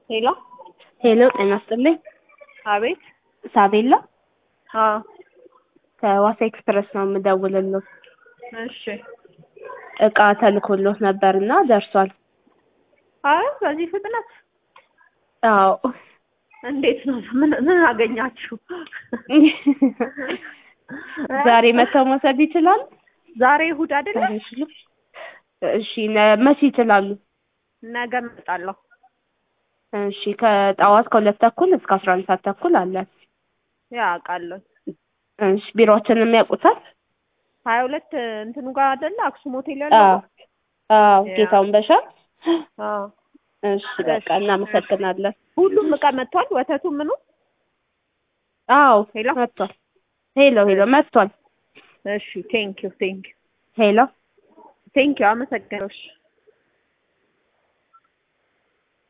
ሄሎ ሄሎ ጤና ይስጥልኝ። አቤት። ሳቤላ አዎ ከዋሳ ኤክስፕረስ ነው የምደውልልዎት። እሺ። እቃ ተልኮልዎት ነበርና ደርሷል። አይ በዚህ ፍጥነት አዎ እንዴት ነው? ምን ምን አገኛችሁ? ዛሬ መተው መውሰድ ይችላሉ? ዛሬ እሑድ አይደለ? እሺ ነ- መቼ ይችላሉ? ነገ እመጣለሁ። እሺ ከጠዋት ከሁለት ተኩል እስከ አስራ አንድ ሰዓት ተኩል አለ። ያ አውቃለሁ። እሺ ቢሮአችንን ያውቁታል? ሀያ ሁለት እንትኑ ጋር አይደለ? አክሱም ሆቴል ያለው አዎ አዎ ያ። ጌታውን በሻ አዎ። እሺ በቃ እናመሰግናለን። ሁሉም እቃ መጥቷል። ወተቱ ምኑ? አዎ ሄሎ መጥቷል። ሄሎ ሄሎ መጥቷል። እሺ ቴንክ ዩ ቴንክ ዩ ሄሎ ቴንክ ዩ አመሰግናለሁ። እሺ